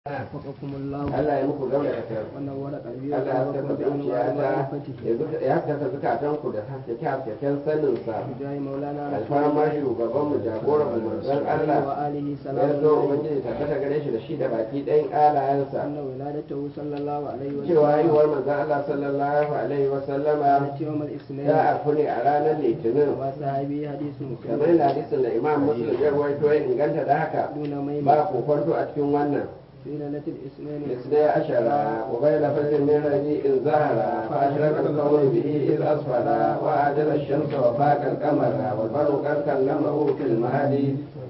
وفقكم الله Allah ya muku gauna da kai ونور قلبي Allah ya saka وقلبكم zuciya بأنوار ta معرفته ya saka zukatanku da haskake hasken sanin sa بجاه مولانا رسول alfarma الله shugaban mu jagoran mu manzon Allah وآله ya سلام zo الله ubangiji tabbata gare shi da shi da baki ɗayan alayensa أن ولادته صلى الله عليه cewa وسلم haihuwar manzon Allah sallallahu alaihi wa sallama كانت يوم الاثنين ta afu ne a ranar litinin وما صحابي حديث kamar مسلم da hadisin da imam muslim ya rawaito ya inganta da haka دون ميم ba kokonto a cikin wannan في ليلة الاثنين الاثني عشر وبين فجر من ربيع زهر فأشرق الكون به إذ أسفر وأعجل الشمس وفاق القمر والبر قد كلمه في المهدي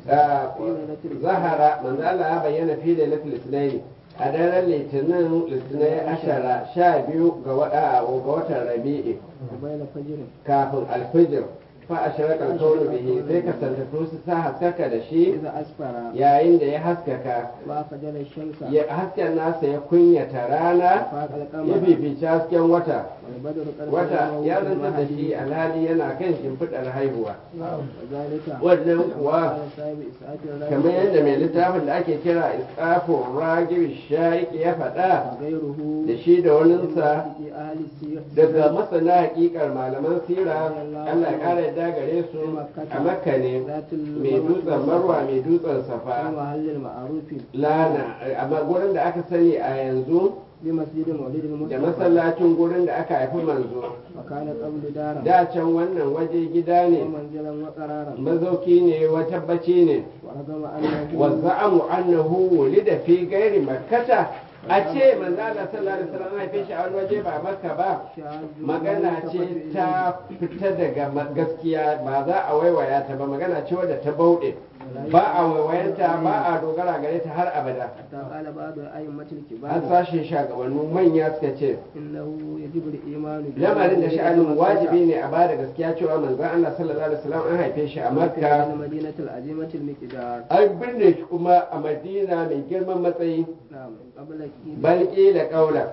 zahara manzo Allah ya bayyana fi lailatul isnaini a daren litinin litinin ashara sha biyu ga wada ga watan rabi'i وبين فجر kafin alfijir fa ashraka al-kawnu bihi sai ka santatu su sa haskaka da shi إذا أسفر yayin da ya haskaka وأخجل الشمس ya hasken nasa ya kunyata rana وفاق ya القمر fifici hasken wata والبدر قد wata كلمه ya في zanta da shi المهدي alhali yana kan shimfiɗar haihuwa وذلك wannan kuwa قال صاحب إسعاد الرجل kamar yadda mai littafin da ake kira isqafun ragib shaiki ya faɗa وغيره da shi da waninsa في أهل السير daga masana hakikar malaman sira Allah ya ƙara yadda gare su a makka ne ذات mai dutsen marwa mai dutsen safa ومحل المعروف lana amma gurin da aka sani a yanzu بمسجد مولد da المصطفى masallacin gurin da aka haifi manzo وكان قبل دارا da can wannan waje gida ne ومنزلا وقرارا mazauki ne wa tabbaci ne ورغم أنه wazza'amu annahu wulida fi gairi makkata a ce manzo Allah sallallahu alaihi wasallam haife shi a wani waje ba makka ba شاذ magana ce ta fita daga ma- gaskiya ba za a waiwaya ta ba magana ce wadda ta bauɗe ba a waiwayanta ba a dogara gare ta har abada حتى قال بعض أئمة an الكبار sashen shagabannin manya suka ce إنه يجب الإيمان lamarin da sha'anin wajibi ne a bada gaskiya cewa manzon Allah sallallahu alaihi wasallam an haife shi a makka المدينة العظيمة المقدار an binne shi kuma a madina mai girman matsayi نعم قبل كيل balƙi da ƙaula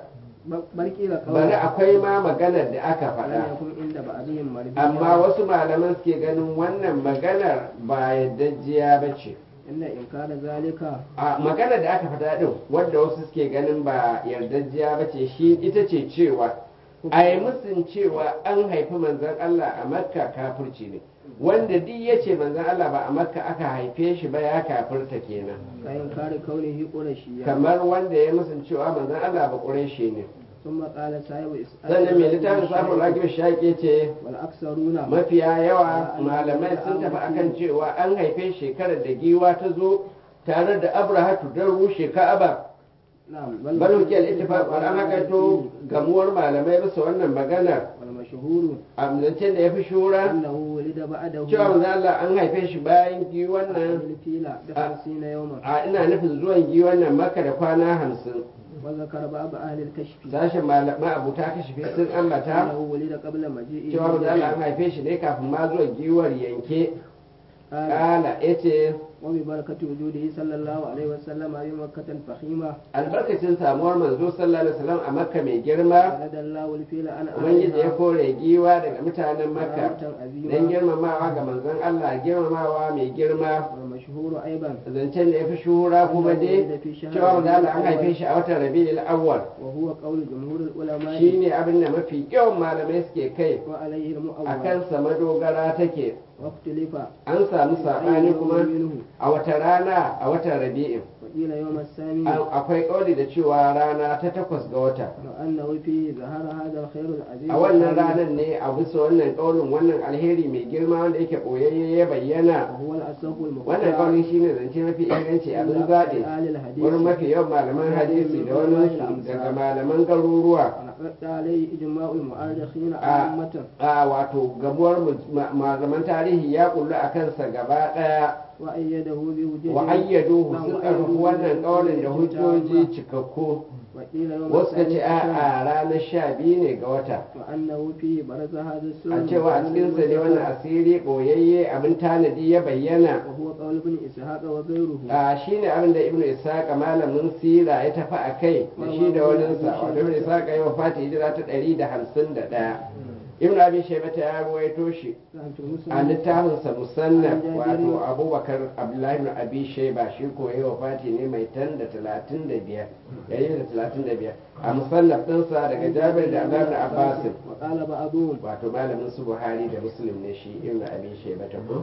بل قيل bari قولا akwai ma maganar da aka لم faɗa يكن عند بعضهم مرجيا amma wasu malaman suke ganin wannan maganar ba yardajjiya ba ce إن إنكار ذلك a maganar da aka faɗa ɗin wanda wasu suke ganin ba yardajjiya ba ce shi ita ce cewa a yi musun cewa an haifi manzon Allah a makka kafirci ne wanda duk ya ce manzon Allah ba a makka aka haife shi ba ya kafirta kenan كإنكار كونه قرشيا kamar wanda ya musun cewa manzon Allah ba ƙureshi ne ثم قال صاحب إسحاق sannan mai littafin samun ragib shaƙe ce والأكثرون mafiya yawa malamai sun tafi akan cewa an haife shekarar da giwa ta zo tare da abrahatu don rushe ka'aba نعم bal hukiyar ittifaq an haka to gamuwar malamai bisa wannan maganar والمشهور amincin da ya fi shura أنه ولد بعده cewa manzo Allah an haife shi bayan giwan nan الفيلة بخمسين يوما a ina nufin zuwan giwan nan maka da kwana hamsin وذكر بعض أهل الكشف sashen malamai abuta kashife sun ambata أنه ولد قبل مجيئه cewa manzo Allah an haife shi ne kafin ma zuwan giwar yanke قال kala yace وببركة وجوده صلى الله عليه وسلم بمكة فخيمة albarkacin samuwar manzo sallallahu alaihi wasallam a makka mai girma ولد الله الفيل أن ubangiji ya kore giwa daga mutanen makka كرامة dan عظيمة girmamawa ga manzon Allah girmamawa mai girma والمشهور أيضا zancen da ya fi shuhura kuma dai cewa manzo Allah an haife shi a watan Rabiul Awwal وهو قول جمهور العلماء shine abin da mafi yawan malamai suke kai وعليه المؤول akan sa madogara take واختلف an samu sabani أي kuma يوم منه a wata rana a watan Rabi'in وقيل يوم الثامن An- akwai kauli da cewa rana ta takwas ga wata وأنه فيه ظهر هذا الخير العظيم a wannan ranar ne a bisa wannan kaulin wannan alheri mai girma wanda yake boyayye ya bayyana وهو الأصح wannan المختار kaulin shine zance mafi inganci abin zaɓe آل الحديث wurin mafi yawan malaman hadisi da wani su daga malaman garuruwa ونقد عليه إجماع المؤرخين آه. عامة a wato gamuwar mu- ma- malaman tarihi ya kullu a kansa gaba ɗaya وأيده بوجود wa ayyaduhu نعم، sun وأيدوه ƙarfafi wannan kaulin da بوجود hujjoji تامة. cikakku وقيل يوم wasu ka ce الثاني a عشر a ranar sha biyu ne ga wata وأنه فيه برز هذا السر a cewa a cikinsa ne wannan asiri ɓoyayye abin tanadi ya bayyana وهو قول ابن إسحاق وغيره a shi ne abin da ibnu ishaqa malamin sira ya tafi a kai da shi da waninsa wato ibnu ishaqa ya wafata hijira ta ɗari da hamsin da ɗaya ibn abi shaybata ya ruwaito shi a littafinsa musannaf wato abubakar abdullahi ibn abi shayba shi ko yayi wafati ne mai tan da talatin da biyar yayi da talatin da biyar a musannaf ɗinsa daga jabir da abdullahi ibn abbas وقال بعضهم wato malamin su buhari da muslim ne shi ibn abi shaybata ko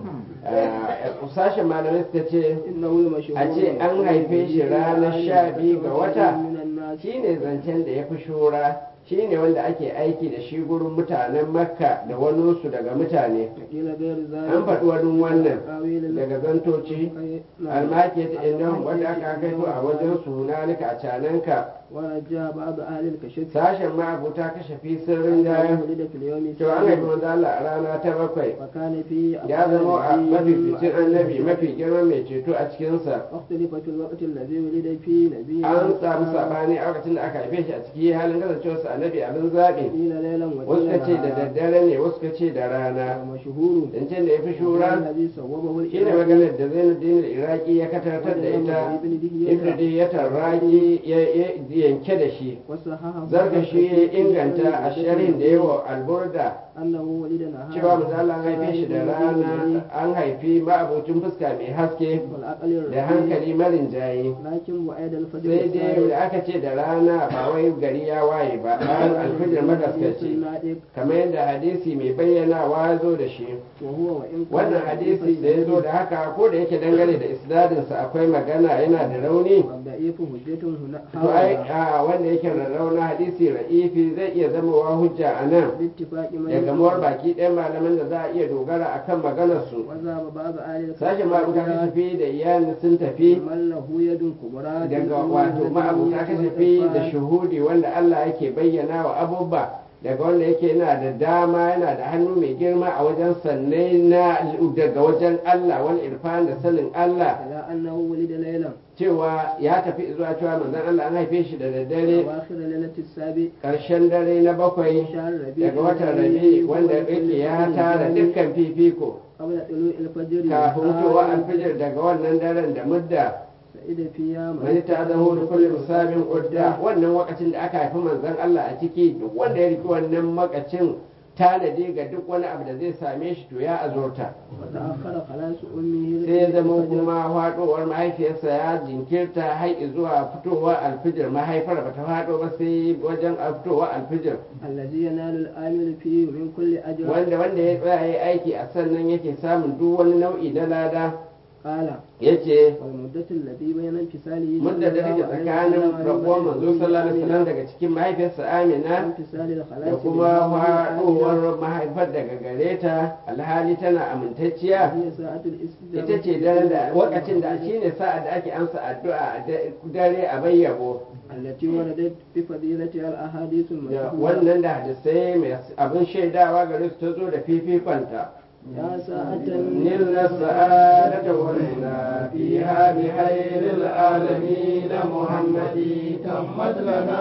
a sashen malamai suka ce إنه المشهور a ce an haife shi ranar sha biyu ga wata من الناس shine zancen da ya fi shura shine wanda ake aiki da shi gurin mutanen makka da waninsu daga mutane قيل غير ذلك an faɗi wani wannan أقاويل daga zantoci almaki ta innan wanda aka kaito a wajen su hunalika a cananka ورجع بعض أهل الكشف sashen ma'abuta kashe fi sirrin jaya ولد في اليوم to an haifi الثاني manzo Allah a rana ta bakwai وكان فيه ya zama a أفضل mafificin نبي annabi mafi girman mai ceto a cikinsa واختلف في الوقت الذي ولد فيه نبي an samu sabani a lokacin da aka haife shi a ciki halin kasancewarsa annabi abin zaɓi قيل ليلا wasu وقيل ka ce da نهارا daddare ne wasu ka ce da rana ومشهور zancen da ya fi shura الذي صوبه shi ne maganar da zainuddin iraki ya katartar da ita ibn di ya tarraki ya ya yanke da shi وصححه zarga shi ya inganta a sharhin da yawa alburda أنه ولد نهارا cewa manzo Allah an haife shi da rana an haifi ma'abocin fuska mai haske والعقل da hankali marin jaye لكن وعد الفجر sai dai da aka ce da rana ba wai gari ya waye ba bayan alfijir magaskaci kamar yadda hadisi mai bayyanawa ya zo da shi وهو وإن كان wannan hadisi da ya zo da haka ko da yake dangane da isnadinsa akwai magana yana da rauni والضعيف حجة هنا to ai a wanda yake da rauna hadisi ra'ifi zai iya zamowa hujja a nan باتفاق من da gamuwar baki ɗayan malaman da za a iya dogara a kan maganarsu وذهب بعض أهل sashen ma'abuta kashafi da iyali sun tafi من له يد كبرى daga wato ma'abuta kashafi da shuhudi wanda Allah yake bayyana wa abubba daga wanda yake yana da dama yana da hannu mai girma a wajen sannai na daga wajen Allah wani irfan da sanin Allah على أنه ولد ليلا cewa ya tafi zuwa cewa manzon Allah an haife shi da daddare أواخر ليلة السابع ƙarshen dare na bakwai شهر ربيع daga watan rabi wanda yake ya tara dukkan fifiko قبل طلوع الفجر kafin fitowa alfijir daga wannan daren da mudda سعيد فيها mai ta zaho da kullum musabin udda wannan wakacin da aka haifi manzon Allah a ciki duk wanda ya riki wannan makacin tanadi ga duk wani abu da zai same shi to ya azurta وتأخر خلاص أمه sai ya zama الفجر kuma faɗowar mahaifiyarsa ya jinkirta har zuwa fitowa alfijir mahaifar bata faɗo ba sai wajen fitowa alfijir الذي ينال الآمل فيه من كل أجر wanda wanda ya tsaya ya aiki a sannan yake samun duk wani nau'i na lada قال yace والمدة التي بين انفصاله mudda da take tsakanin rabuwar manzo sallallahu alaihi wasallam daga cikin mahaifiyarsa Amina انفصال da الخلاص kuma faɗowar mahaifar daga gare ta alhali tana amintacciya هي ساعة الاستجابة ita ce daren da lokacin da shine sa'ad da ake amsa addu'a a da- dare a bayyabo التي وردت بفضيلتها الأحاديث da المشهورة wannan da hadisai mai abin shaidawa gare su ta zo da fifikonta يا ساعة نلنا السعادة والمنى فيها بخير العالمين محمد تمت لنا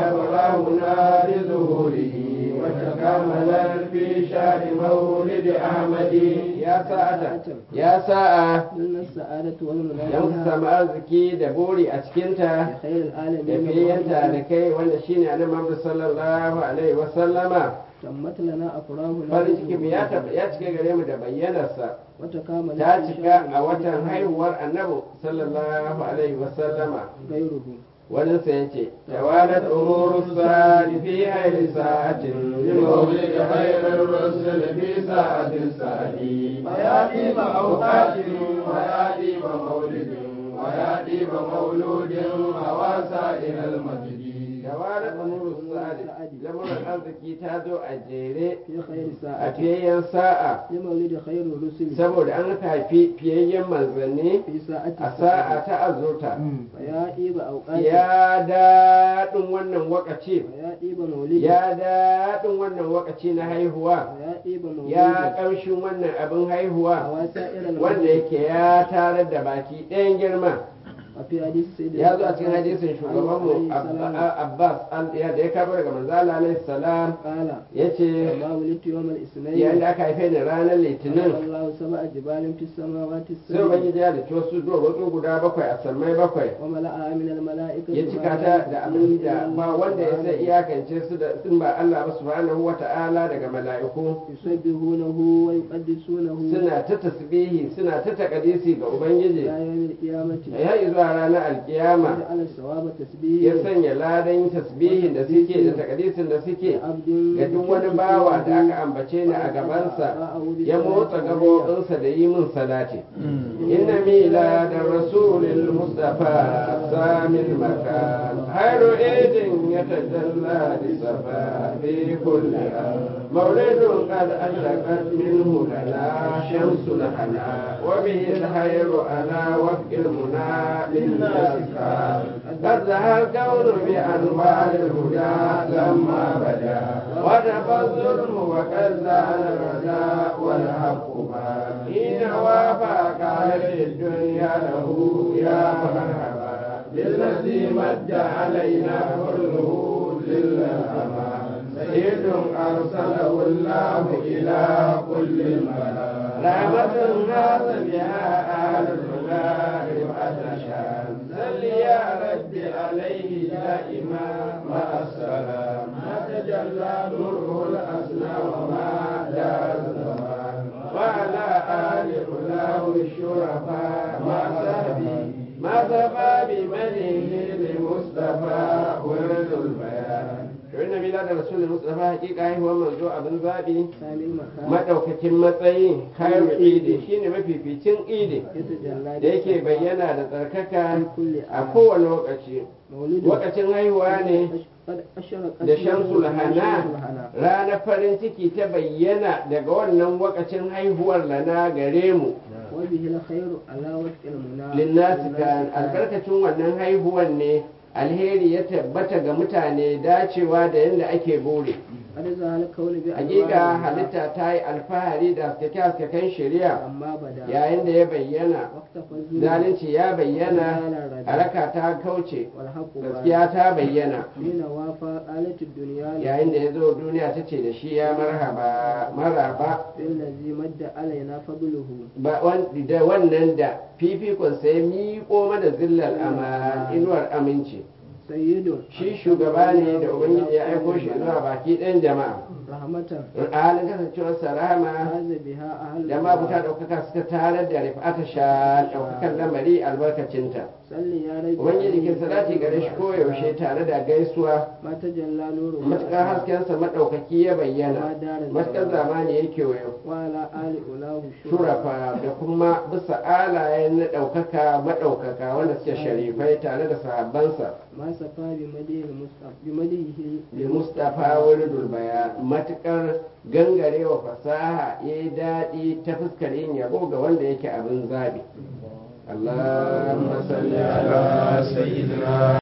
أبراهنا بظهوره وتكاملا في شهر مولد أحمد يا ساعة يا ساعة نلنا السعادة والمنى yan فيها samu arziki da buri a cikinta بخير da العالمين fiyayyanta da محمد kai wanda shine annabi Muhammad sallallahu alaihi wa sallama تمت لنا أفراهنا farin ciki mu ya tab- ya cike gare mu da bayyanarsa وتكامل ta في cika شهر a watan مولد haihuwar annabi sallallahu alaihi wa sallama غيره wani sa yace tawalat umuru sa'ati fi hayri sa'atin li mawlid khairir rusul fi sa'atin sa'ati وياتي بأوقات وياتي بمولد وياتي بمولود وواسع إلى المجد tawalat umuru sa'ati lamuran arziki ta zo a jere في خير a ساعة fiyayyen sa'a لمولد خير الرسل saboda an haifi fiyayyen manzanni في ساعة a sa'a ta azurta ويا إيب أوقات ya daɗin wannan wakaci ويا إيب مولد ya daɗin wannan wakaci na haihuwa ويا إيب مولد ya ƙamshin wannan abin haihuwa وواسائر wanda المولد yake ya tarar da baki ɗayan girma وفي حديث سيدنا ya zo a cikin hadisin shugabanmu Abba- Abbas an- ya da ya karbo daga manzo Allah alaihi salam قال yace وما ولدت يوم yayin الاثنين da aka haife ni ranar litinin الله سبع جبال في السماوات sai السبع ubangiji ya da wasu duwatsu guda bakwai a sammai bakwai وملأها من الملائكة ya cika ta da abin da ba wanda ya sai iyakance su da sun ba Allah ba subhanahu wata'ala daga mala'iku يسبحونه ويقدسونه suna ta tasbihi suna ta takadisi ga ubangiji إلى يوم القيامة ya yi zuwa ranar alkiyama وجعل الثواب ya تسبيح sanya ladan tasbihin da suke da takadisin da suke عبد ga duk wani bawa da aka ambace ni a gabansa ya motsa gabobinsa da yi min salati inna mila da rasulil mustafa samil makan hayru idin ya tajalla di safa fi kulli am mawlidun qad ashaqat minhu lana shamsul hana wa bihi al-hayru ala wafqi al-muna lin-nas قد ظهر الكون بأنوار الهدى لما بدا ودفى الظلم وكذا الردى والحق ما حين وافق عليه الدنيا له يا مرحبا بالذي مد علينا كله للأمان سيد أرسله الله إلى كل الملا رحمة هذا بها أهل الهدى رفعة شان صل يا رب عليه دائما مع السلام ما تجلى نوره الأسنى وما دار الزمان وعلى آل أولاه الشرفاء مع صحبه ما سفى بمنه لمصطفى ورد البيان وإن ميلاد رسول المصطفى حقيقة هو منزوع أبن ذابي سامي المكان madaukakin matsayi khairu idi shine mafificin idi يتجلى da yake bayyana da tsarkaka في كل a عام kowane lokaci مولد lokacin haihuwa ne قد أشرقت da shamsul hana شمس الهنا. ranar farin ciki ta bayyana daga wannan wakacin haihuwar lana gare mu وبه الخير على وجه المنى linnasi kan albarkacin wannan haihuwar ne alheri ya tabbata ga mutane dacewa da yadda ake bore قد ظهر الكون بأنوار hakika الهدى. halitta ta yi alfahari da haskake-haskaken shari'a أما بدا yayin da ya bayyana واختفى الظلم zalunci ya bayyana haraka ta kauce والحق بان. gaskiya ta bayyana حين وافى آلة الدنيا yayin da ya zo duniya ta ce da shi ya marhaba maraba بالذي مد علينا فضله ba wan- da wannan da fifikon sai miƙo mana zillar aman inuwar aminci سيد shi shugaba ne da ubangiji ya aiko shi zuwa baki ɗan jama'a رحمة a halin kasancewarsa rahama هذا بها أهل da mabuta ɗaukaka suka tarar da rifata sha ɗaukakan lamari albarkacinta صل يا رب ubangiji kin salati gare shi koyaushe tare da gaisuwa ما تجلى نوره matuƙar haskensa maɗaukaki ya bayyana matuƙar zamani ya kewayo وعلى آل أولاه shurafa da kuma bisa alayen na ɗaukaka maɗaukaka wanda suke sharifai tare da sahabbansa ما سفى بمديه المصطفى بمديه bi mustafa wani dulbaya matuƙar gangarewa fasaha ya yi daɗi ta fuskar yin yabo ga wanda yake abin zabi Allahumma salli ala سيدنا